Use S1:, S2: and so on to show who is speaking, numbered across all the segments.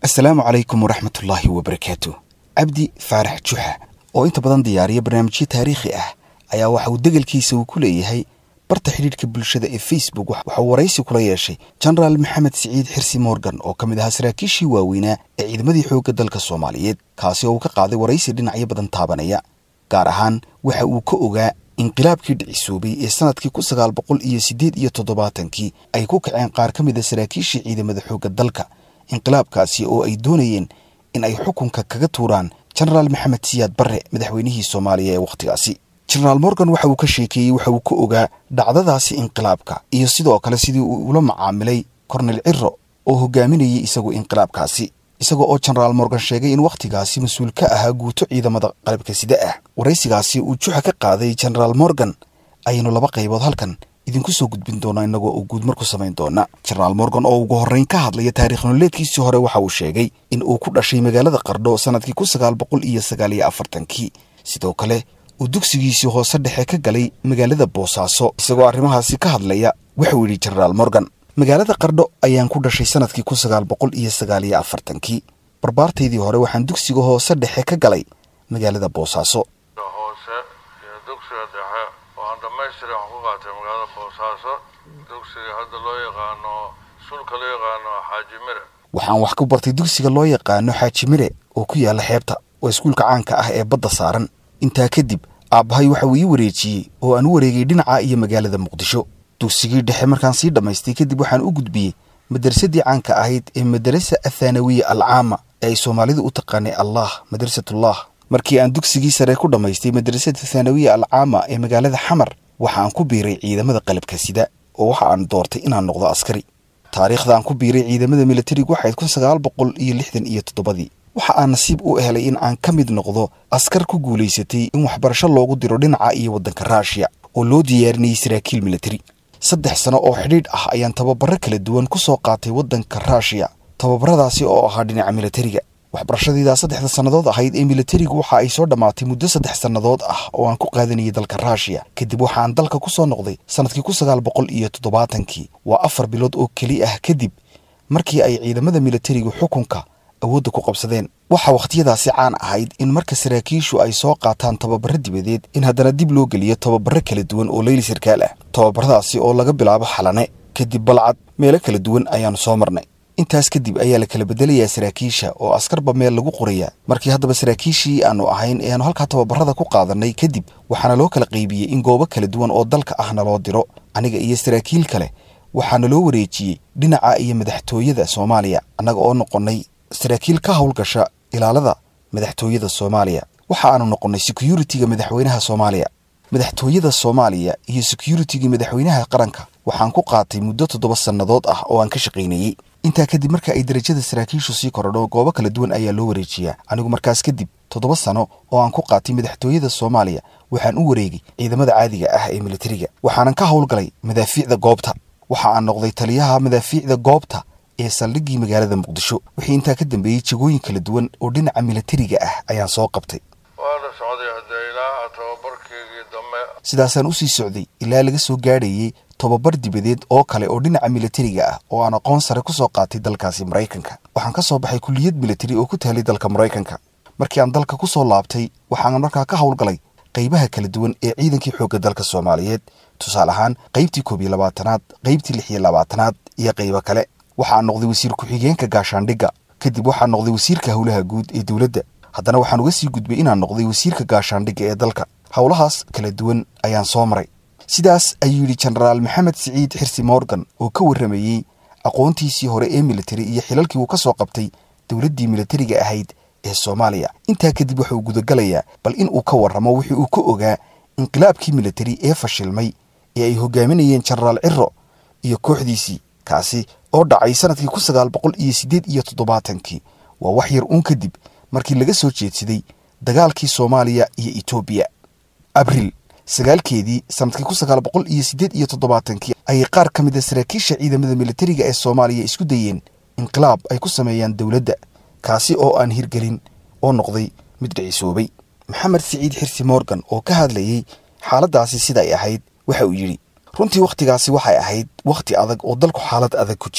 S1: asalaamu calaykum waraxmatullaahi wabarakaatu cabdi faarax juxa oo inta badan diyaariya barnaamijyo taariikhi ah ayaa waxa uu degelkiisa uu ku leeyahay barta xidhiidhka bulshada ee facebook waxauu waraysi kula yeeshay jenaraal maxamed siciid xirsi morgan oo ka mid ahaa saraakiishii waaweynaa ee ciidamadii xoogga dalka soomaaliyeed kaasi oo uu ka qaaday waraysi dhinacyo badan taabanaya gaar ahaan waxa uu ka ogaa inqilaabkii dhicisoobay ee sanadkii kun sagaal boqol iyo siddeed iyo toddobaatankii ay ku kaceen qaar ka mid a saraakiishii ciidamada xoogga dalka inqilaabkaasi oo ay doonayeen in ay xukunka kaga tuuraan jenaraal maxamed siyaad barre madaxweynihii soomaaliya ee wakhtigaasi jenaraal morgan waxa uu ka sheekeeyey waxa uu ka ogaa dhacdadaasi inqilaabka iyo sidoo kale sidii uu ula macaamilay kornel ciro oo hogaaminayay isagu inqilaabkaasi isaga oo jenaraal morgan sheegay in wakhtigaasi mas-uul ka ahaa guuto ciidamada qalabka sida ah waraysigaasi uu juxa ka qaaday jenaraal morgan ayaynu laba qaybood halkan idinku soo gudbin doonaa inagoo uu guudmar ku samayn doona jenaraal morgan oo ugu horrayn ka hadlaya taarikh nololeedkiisii hore waxa uu sheegay in uu ku dhashay magaalada qardho sanadkii kun sagaal boqol iyo sagaal iyo afartankii sidoo kale uu dugsigiisii hoose dhexe ka galay magaalada boosaaso isagoo arrimahaasi ka hadlaya wuxuu yidhi jenaraal morgan magaalada qardho ayaan ku dhashay sanadkii kun sagaal boqol iyo sagaal iyo afartankii barbaartaydii hore waxaan dugsiga hoose dhexe ka galay magaalada boosaaso
S2: hoose iyo dugsiga dhexe waxaan dhammaystiray waxaan ku qaatay magaalada boosaaso dugsiga hadda loo yaqaano sulka loo yaqaano xaaji mire
S1: waxaan wax ku bartay dugsiga loo yaqaano xaaji mire oo ku yaalla xeebta waa iskuulka caanka ah ee badda saaran intaa kadib aabbahay waxa uu ii wareejiyey oo aan u wareegay dhinaca iyo magaalada muqdisho dugsigii dhexe markaan sii dhammaystay kadib waxaan u gudbiyey madrasadii caanka ahayd ee madarasa athaanawiya alcaama ee ay soomaalidu u taqaanay allah madrasatullah markii aan dugsigii sare ku dhammaystay madrasada thaanawiya alcaama ee magaalada xamar waxa aan ku biiray ciidamada qalabka sida oo waxa aan doortay inaan noqdo askari taariikhda aan ku biiray ciidamada militarigu waxayd kun sagaal boqol iyo lixdan iyo toddobadii waxa aan nasiib u helay in aan ka mid noqdo askar ku guulaysatay in waxbarasho loogu diro dhinaca iyo waddanka ruushiya oo loo diyaarinayay saraakiil militari saddex sano oo xidhiidh ah ayaan tababaro kala duwan ku soo qaatay waddanka ruushiya tababaradaasi oo ahaa dhinaca militariga waxbarashadaydaa saddexda sannadood ahayd ee militarigu waxa ay soo dhammaatay muddo saddex sannadood ah oo aan ku qaadanayay dalka ruushiya kadib waxaan dalka ku soo noqday sannadkii kun sagaal boqol iyo toddobaatankii waa afar bilood oo keli ah kadib markii ay ciidamada militarigu xukunka awoodda ku qabsadeen waxaa wakhtiyadaasi caan ahayd in marka saraakiishu ay soo qaataan tababaro dibadeed in haddana dib loo geliyo tababaro kala duwan oo leyli sarkaal ah tababaradaasi oo laga bilaabo xalane kadib balcad meelo kala duwan ayaannu soo marnay intaas kadib ayaa la kala bedelayaa saraakiisha oo askarba meel lagu qorayaa markii haddaba saraakiishii aannu ahayn ee aanu halkaa tababarada ku qaadannay kadib waxaana loo kala qaybiyey in goobo kala duwan oo dalka ah naloo diro aniga iyo saraakiil kale waxaana loo wareejiyey dhinaca iyo madaxtooyada soomaaliya annaga oo noqonnay saraakiil ka howlgasha ilaalada madaxtooyada soomaaliya waxa aanu noqonnay securitiga madaxweynaha soomaaliya madaxtooyada soomaaliya iyo securitigii madaxweynaha qaranka waxaan ku qaatay muddo toddoba sannadood ah oo aan ka shaqaynayey intaa kadib marka ay darajada saraakiishu sii korodho goobo kala duwan ayaa loo wareejiyaa anigu markaas kadib toddoba sano oo aan ku qaatay madaxtooyada soomaaliya waxaan u wareegay ciidamada caadiga ah ee militariga waxaanan ka howlgalay madaafiicda goobta waxa aan noqday taliyaha madaafiicda goobta ee saldhiggii magaalada muqdisho wixii intaa ka dambeeyey jegooyin kala duwan oo dhinaca militariga ah ayaan soo qabtay
S2: waa la socday haddee ilaa tababarkeygii dambe
S1: sidaasaan usii socday ilaa laga soo gaadhayey tobabar dibadeed oo kale oo dhinaca militariga ah oo aan aqoon sare ku soo qaatay dalkaasi maraykanka waxaan ka soo baxay kulliyad militari oo ku taalay dalka maraykanka markii aan dalka ku soo laabtay waxaan markaa ka howlgalay qaybaha kala duwan ee ciidankii xoogga dalka soomaaliyeed tusaale ahaan qaybtii koob iyo labaatanaad qaybtii lix iyo labaatanaad iyo qaybo kale waxaan noqday wasiir ku-xigeenka gaashaandhigga kadib waxaan noqday wasiirka howlaha guud ee dowladda haddana waxaan uga sii gudbay inaan noqday wasiirka gaashaandhigga ee dalka howlahaas kala duwan ayaan soo maray sidaas ayuu yidhi jenaraal maxamed siciid xirsi morgan oo ka warramayey aqoontiisii hore ee militari iyo xilalkii uu ka soo qabtay dowladdii militariga ahayd ee soomaaliya intaa kadib waxa uu gudagalayaa bal in uu ka warramo wixii uu ka ogaa inqilaabkii militari ee fashilmay ee ay hogaaminayeen jenaraal ciro iyo kooxdiisii kaasi oo dhacay sanadkii kun sagaal boqol iyo siddeed iyo toddobaatankii waa wax yar uun kadib markii laga soo jeedsaday dagaalkii soomaaliya iyo etoobiya abriil sagaalkeedii sanadkii kun sagaal boqol iyo siddeed iyo toddobaatankii ayay qaar ka mid a saraakiisha ciidamada militariga ee soomaaliya isku dayeen inqilaab ay ku sameeyaan dowladda kaasi oo aan hirgelin oo noqday mid dhicisoobay maxamed siciid xirsi morgan oo ka hadlayey xaaladdaasi siday ahayd waxa uu yidhi runtii wakhtigaasi waxay ahayd wakhti adag oo dalku xaalad adag ku jiray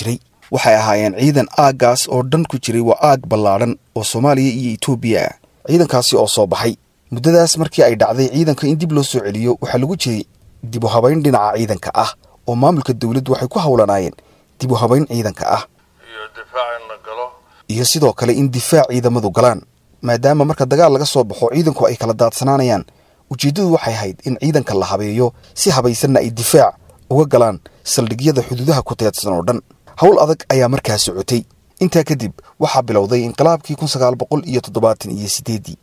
S1: waxay ahaayeen ciidan aaggaas oo dhan ku jiray waa aag ballaadhan oo soomaaliya iyo etoobiya ah ciidankaasi oo soo baxay muddadaas markii ay dhacday ciidanka in dib loo soo celiyo waxaa lagu jiray dib u habayn dhinaca ciidanka ah oo maamulka dowladdu waxay ku howlanaayeen dib u habayn ciidanka ah
S2: iyo difaac in la galo
S1: iyo sidoo kale in difaac ciidamadu galaan maadaama marka dagaal laga soo baxo ciidanku ay kala daadsanaanayaan ujeeddadu waxay ahayd in ciidanka la habeeyo si habaysanna ay difaac uga galaan saldhigyada xuduudaha ku teedsan oo dhan howl adag ayaa markaa socotay intaa kadib waxaa bilowday inqilaabkii kun sagaal boqol iyo toddobaatan iyo sideeddii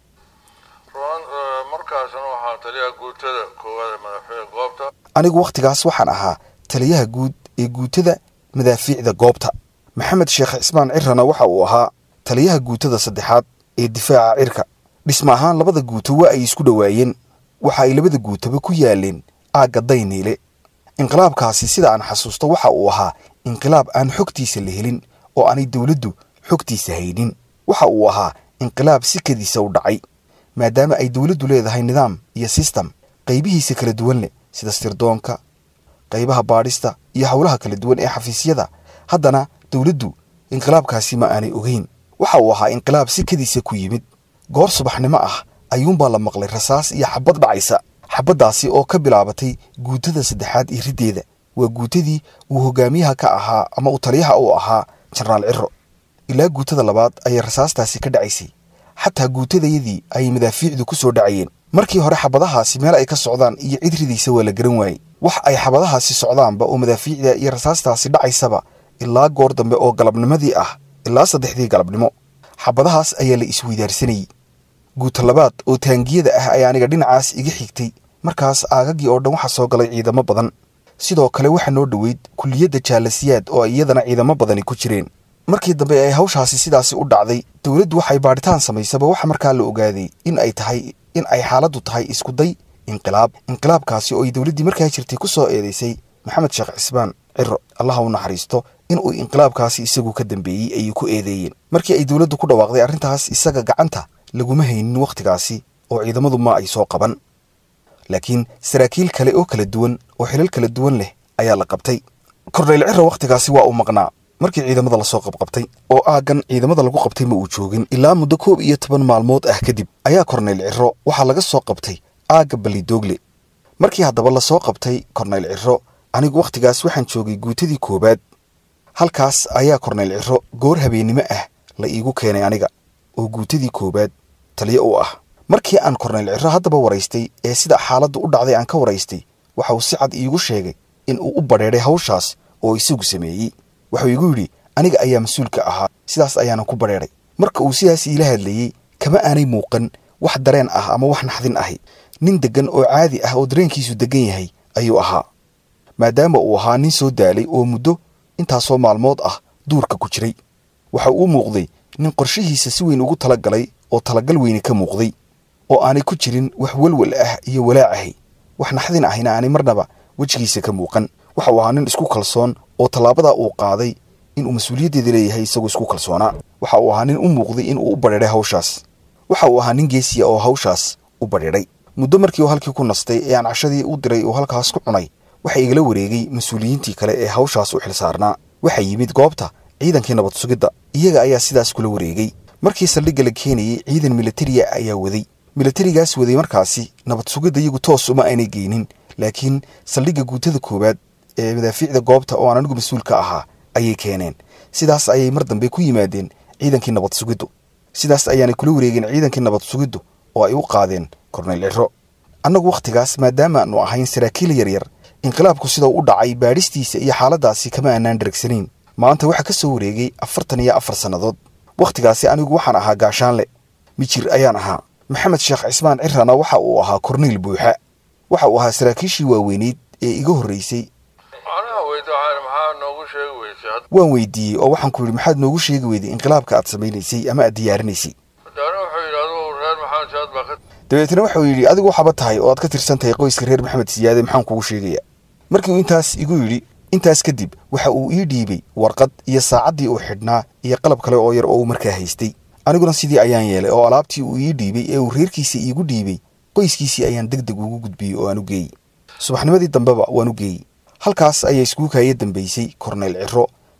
S2: ruan markaasna waxaa taliyaha guutada koowaad ee madaxweyne goobta
S1: anigu wakhtigaas waxaan ahaa taliyaha guud ee guutada madaafiicda goobta maxamed sheekh cismaan cirrana waxa uu ahaa taliyaha guutada saddexaad ee difaaca cirka dhisma ahaan labada guuto waa ay isku dhowaayeen waxa ay labada guutaba ku yaaleen aagga dayniile inqilaabkaasi sida aan xasuusto waxa uu ahaa inqilaab aan xogtiisa la helin oo aanay dowladdu xogtiisa haynin waxa uu ahaa inqilaab sikadiisa u dhacay maadaama ay dowladdu leedahay nidaam iyo sistem qaybihiisa kala duwan leh sida sirdoonka qaybaha baadhista iyo howlaha kala duwan ee xafiisyada haddana dowladdu inqilaabkaasi ma aanay ogeyn waxa uu ahaa inqilaab sikadiisa ku yimid goor subaxnimo ah ayuunbaa la maqlay rasaas iyo xabad dhacaysa xabaddaasi oo ka bilaabatay guutada saddexaad iyo riddeeda waa guutadii uu hogaamiyaha ka ahaa ama uu taliyaha u ahaa jenaraal cirro ilaa guutada labaad ayay rasaastaasi ka dhacaysay xataa guutadayadii ayay madaafiicdu ku soo dhacayeen markii hore xabadahaasi meel ay ka socdaan iyo cid ridiisa waa la garan waayey wax ay xabadahaasi socdaanba oo madaafiicda iyo rasaastaasi dhacaysaba ilaa goor dambe oo galabnimadii ah ilaa saddexdii galabnimo xabadahaas ayaa la isweydaarsanayey guuta labaad oo taangiyada ah ayaa aniga dhinacaas iga xigtay markaas aagaggii oo dhan waxaa soo galay ciidamo badan sidoo kale waxaa noo dhoweyd kulliyadda jaalasiyaad oo ay iyadana ciidamo badani ku jireen markii dambe ay hawshaasi sidaasi u dhacday dowladdu waxay baadhitaan samaysaba waxa markaa la ogaaday in ay tahay in ay xaaladdu tahay iskuday inqilaab inqilaabkaasi oo ay dowladdii markaa jirtay ku soo eedaysay maxamed sheekh cismaan ciro allaha u naxariisto in uu inqilaabkaasi isagu ka dambeeyey ayay ku eedeeyeen markii ay dowladdu ku dhawaaqday arrintaas isaga gacanta laguma haynin wakhtigaasi oo ciidamadu ma ay soo qaban laakiin saraakiil kale oo kala duwan oo xilal kala duwan leh ayaa la qabtay korneyl ciro wakhtigaasi waa uu maqnaa markii ciidamada lasoo qabqabtay oo aaggan ciidamada lagu qabtay ma uu joogin ilaa muddo koob iyo toban maalmood ah kadib ayaa korneyl ciro waxaa laga soo qabtay aagga balidoogle markii haddaba lasoo qabtay korneyl ciro anigu wakhtigaas waxaan joogay guutadii koowaad halkaas ayaa korneyl ciro goor habeennimo ah la iigu keenay aniga oo guutadii koowaad taliyo u ah markii aan korneyl ciro haddaba waraystay ee sida xaaladdu u dhacday aan ka waraystay waxa uu si cad iigu sheegay in uu u badheedhay hawshaas oo isagu sameeyey wuxuu igu yidhi aniga ayaa mas-uulka ahaa sidaas ayaanan ku badheedhay marka uu sidaas iila hadlayey kama aanay muuqan wax dareen ah ama wax naxdin ahi nin deggan oo caadi ah oo dareenkiisu deggan yahay ayuu ahaa maadaama uu ahaa nin soo daalay oo muddo intaasoo maalmood ah duurka ku jiray waxa uu muuqday nin qorshihiisa si weyn ugu tala galay oo talagal weyne ka muuqday oo aanay ku jirin wax welwel ah iyo walaacahay wax naxdin ahina aanay marnaba wejigiisa ka muuqan waxa uu ahaa nin isku kalsoon oo tallaabadaa uu qaaday inuu mas-uuliyaddeeda leeyahay isagoo isku kalsoonaa waxa uu ahaa nin u muuqday inuu u badheedhay hawshaas waxa uu ahaa nin geesiya oo hawshaas u badheedhay muddo markii uu halkii ku nastay ee aan cashadii u diray uu halkaas ku cunay waxa igala wareegay mas-uuliyiintii kale ee hawshaas u xilsaarnaa waxaa yimid goobta ciidankii nabad sugidda iyaga ayaa sidaas kula wareegay markii saldhigga la keenayey ciidan militariya ayaa waday militarigaas waday markaasi nabad sugidda iyagu toos uma aanay geynin laakiin saldhigga guutada koowaad ee madaafiicda goobta oo aan anigu mas-uul ka ahaa ayay keeneen sidaas ayay mar dambe ku yimaadeen ciidankii nabad sugiddu sidaas ayaanay kula wareegeen ciidankii nabad sugiddu oo ay u qaadeen korneyl ciro annagu wakhtigaas maadaama aanu ahayn saraakiil yaryar inqilaabku sida u dhacay baadhistiisa iyo xaaladdaasi kama aanaan dheregsanayn maanta waxaa ka soo wareegay afartan iyo afar sannadood wakhtigaasi anigu waxaan ahaa gaashaanle mijir ayaan ahaa maxamed sheekh cismaan cirana waxa uu ahaa korneyl buuxa waxa uu ahaa saraakiishii waaweyneyd ee iga horraysay
S2: aniga weyda waxaan maxaa noogu sheegi weysay hadda
S1: waan weydiiyey oo waxaan ku yidhi maxaad noogu sheegi weyday inqilaabka aad samaynaysay ama aad diyaarinaysay
S2: daana wuxuu yidhi adigu reer maxamed siyaad baa ka
S1: dabeetna wuxuu yidhi adigu waxaba tahay oo aad ka tirsan tahay qoyska reer maxamed siyaade maxaan kugu sheegayaa markii uu intaas igu yidhi intaas kadib waxa uu ii dhiibay warqad iyo saacaddii uu xidhnaa iyo qalab kale oo yar oo uu markaa haystay aniguna sidii ayaan yeelay oo alaabtii uu ii dhiibay ee uu reerkiisa iigu dhiibay qoyskiisii ayaan deg deg ugu gudbiyey oo aan u geeyey subaxnimadii dambeba waan u geeyey halkaas ayaa iskugu kaaya dambaysay korneyl ciro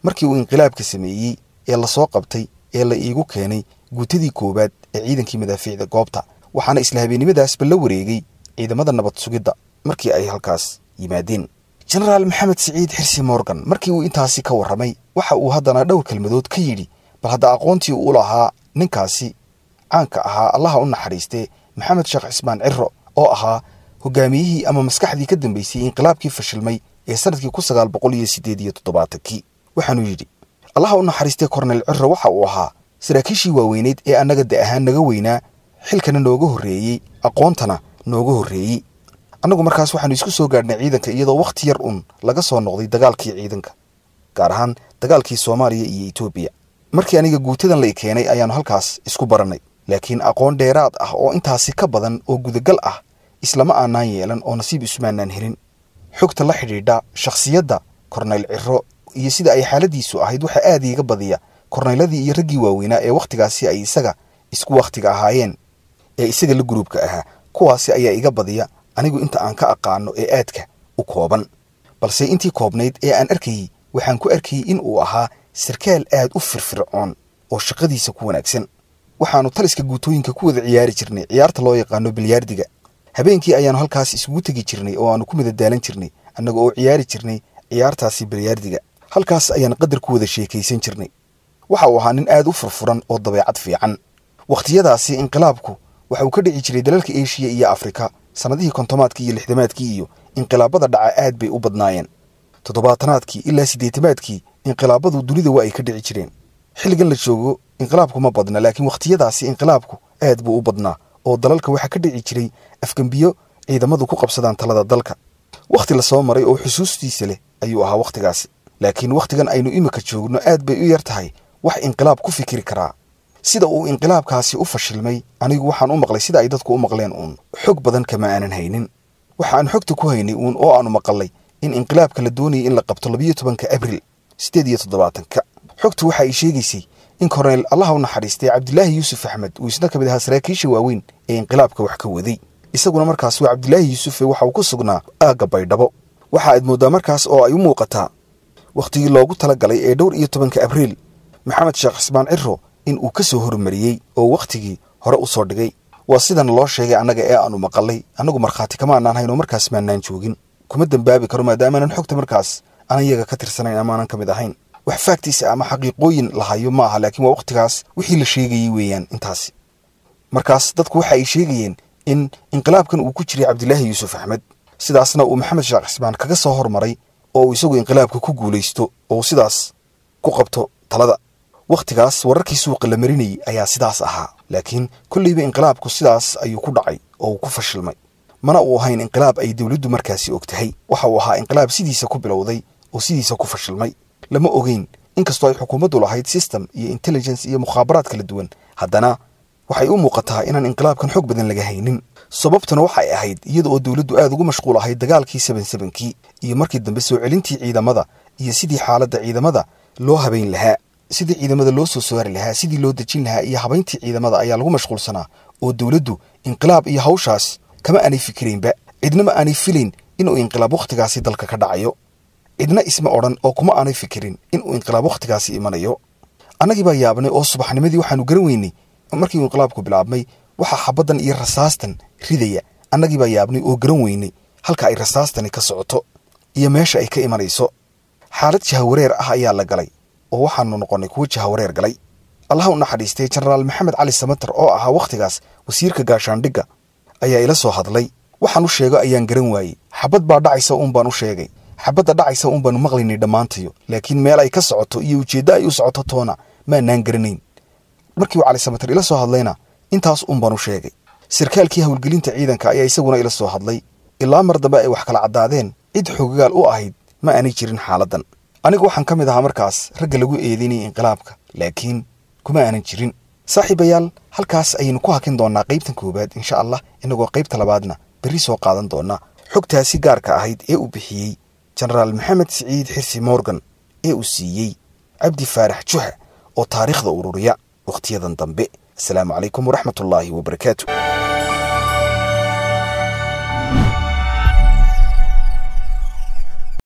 S1: markii uu inqilaabka sameeyey ee lasoo qabtay ee la iigu keenay guutadii koowaad ee ciidankii madaafiicda goobta waxaana isla habeennimadaasba la wareegay ciidamada nabad sugidda markii ay halkaas yimaadeen jenaraal maxamed siciid xirsi morgan markii uu intaasi ka warramay waxa uu haddana dhowr kelmadood ka yidhi bal hadda aqoontii uu lahaa ninkaasi caanka ahaa allaha u naxariistee maxamed sheekh cismaan ciro oo ahaa hogaamiyihii ama maskaxdii ka dambaysay inqilaabkii fashilmay ee sanadkii kun sagaal boqol iyo siddeed iyo toddobaatankii waxaanuu yidhi allaha u naxariistee korneyl ciro waxa uu ahaa saraakiishii waaweyneyd ee annaga da ahaan naga weynaa xilkana nooga horreeyey aqoontana nooga horreeyey annagu markaas waxaanu isku soo gaadhnay ciidanka iyadoo wakhti yar un laga soo noqday dagaalkii ciidanka gaar ahaan dagaalkii soomaaliya iyo etoobiya markii aniga guutadan la i keenay ayaannu halkaas isku barannay laakiin aqoon dheeraad ah oo intaasi ka badan oo gudagal ah islama aanaan yeelan oo nasiib isumaanaan helin xogta la xidhiidha shakhsiyadda korneyl ciro iyo sida ay xaaladiisu ahayd waxaa aad iiga badiya korneyladii iyo raggii waaweynaa ee wakhtigaasi ay isaga isku wakhtiga ahaayeen ee isaga la guruubka ahaa kuwaasi ayaa iga badiya anigu inta aan ka aqaano ee aadka u kooban balse intii koobnayd ee aan arkayey waxaan ku arkayey in uu ahaa sarkaal aad u firfircoon oo shaqadiisa ku wanaagsan waxaannu taliska guutooyinka ku wada ciyaari jirnay ciyaarta loo yaqaano bilyaardiga habeenkii ayaannu halkaas isugu tegi jirnay oo aannu ku madadaalan jirnay annaga oo ciyaari jirnay ciyaartaasi bilyaardiga halkaas ayaan qadar ku wada sheekaysan jirnay waxa uu ahaa nin aad u furfuran oo dabeecad fiican wakhtiyadaasi inqilaabku waxa uu ka dhici jiray dalalka eshiya iyo afrika sannadihii kontomaadkii iyo lixdamaadkii iyo inqilaabada dhaca aad bay u badnaayeen toddobaatanaadkii ilaa siddeetamaadkii inqilaabadu dunida waa ay ka dhici jireen xilligan la joogo inqilaabku ma badna laakiin wakhtiyadaasi inqilaabku aad buu u badnaa oo dalalka waxaa ka dhici jiray afgembiyo ciidamadu ku qabsadaan talada dalka wakhti la soo maray oo xusuustiisa leh ayuu ahaa wakhtigaasi laakiin wakhtigan aynu imika joogno aad bay u yar tahay wax inqilaab ku fikiri karaa sida uu inqilaabkaasi u fashilmay anigu waxaan u maqlay sida ay dadku u maqleen uun xog badan kama aanan haynin waxaan xogta ku haynay uun oo aanu maqalay in inqilaabka la doonayay in la qabto labiyo tobanka abril siddeed iyo toddobaatanka xogtu waxa ay sheegaysay in korneyl allaha u naxariistay cabdilaahi yuusuf axmed uu isna ka mid ahaa saraakiisha waaweyn ee inqilaabka wax ka waday isaguna markaas waa cabdilaahi yuusufe waxa uu ku sugnaa aagga baydhabo waxa aad mooddaa markaas oo ay u muuqataa wakhtigii loogu tala galay ee dhowr iyo tobanka abriil maxamed sheekh cismaan ciro in uu ka soo hormariyey oo wakhtigii hore u soo dhigay waa sidan loo sheegay annaga ee aanu maqalay annagu markhaati kama annaan hayn oo markaas maannaan joogin kuma dembaabi karo maadaamaanan xogta markaas aan iyaga ka tirsanayn amaanan ka mid ahayn wax faagtiisa ama xaqiiqooyin lahayo ma aha laakiin waa wakhtigaas wixii la sheegayey weeyaan intaasi markaas dadku waxa ay sheegayeen in inqilaabkan uu ku jiray cabdilaahi yuusuf axmed sidaasna uu maxamed sheekh cismaan kaga soo hormaray oo uu isagu inqilaabka ku guulaysto oo uu sidaas ku qabto talada wakhtigaas wararkii suuqa la marinayay ayaa sidaas ahaa laakiin kolleyba inqilaabku sidaas ayuu ku dhacay oo uu ku fashilmay mana uu ahayn inqilaab ay dowladdu markaasi og tahay waxa uu ahaa inqilaab sidiisa ku bilowday oo sidiisa ku fashilmay lama ogeyn inkastoo ay xukuumaddu lahayd system iyo intelligence iyo mukhaabaraad kala duwan haddana waxay u muuqataa inaan inqilaabkan xog badan laga haynin sababtuna waxay ahayd iyada oo dowladdu aad ugu mashquul ahayd dagaalkii sebensebenkii iyo markii dambe soo celintii ciidamada iyo sidii xaaladda ciidamada loo habayn lahaa sidii ciidamada loo soo saari lahaa sidii loo dejin lahaa iyo habayntii ciidamada ayaa lagu mashquulsanaa oo dowladdu inqilaab iyo hawshaas kama aanay fikiraynba cidna ma aanay filayn inuu inqilaab wakhtigaasi dalka ka dhacayo cidna isma odhan oo kuma aanay fikirin inuu inqilaab wakhtigaasi imanayo annagii baa yaabnay oo subaxnimadii waxaanu garan weynay markii uu inqilaabku bilaabmay waxaa xabaddan iyo rasaastan ridaya annagii baa yaabnay oo garan weynay halka ay rasaastani ka socoto iyo meesha ay ka imanayso xaalad jahawareer ah ayaa la galay oo waxaanu noqonnay kuwo jahawareer galay allaha u naxariistay jenaraal maxamed cali samater oo ahaa wakhtigaas wasiirka gaashaandhigga ayaa ila soo hadlay waxaan u sheego ayaan garan waayey xabad baa dhacaysa uun baan u sheegay xabadda dhacaysa uun baanu maqlaynay dhammaantayo laakiin meel ay ka socoto iyo ujeeddo ay u socoto toona maanaan garanayn markii uu cali samater ila soo hadlayna intaas uun baan u sheegay sarkaalkii howlgelinta ciidanka ayaa isaguna ila soo hadlay ilaa mar dambe ay wax kala caddaadeen cid xogagaal u ahayd ma aanay jirin xaaladdan anigu waxaan ka mid ahaa markaas ragga lagu eedeynayay inqilaabka laakiin kuma aanan jirin saaxiibayaal halkaas ayaynu ku hakin doonnaa qaybtan koowaad insha allah innagoo qaybta labaadna berri soo qaadan doonna xogtaasi gaarka ahayd ee uu bixiyey jenaraal maxamed siciid xirsi morgan ee uu siiyey cabdi faarax juxa oo taariikhda ururiya wakhtiyadan dambe asalaamu calaykum waraxmatullaahi wabarakaatu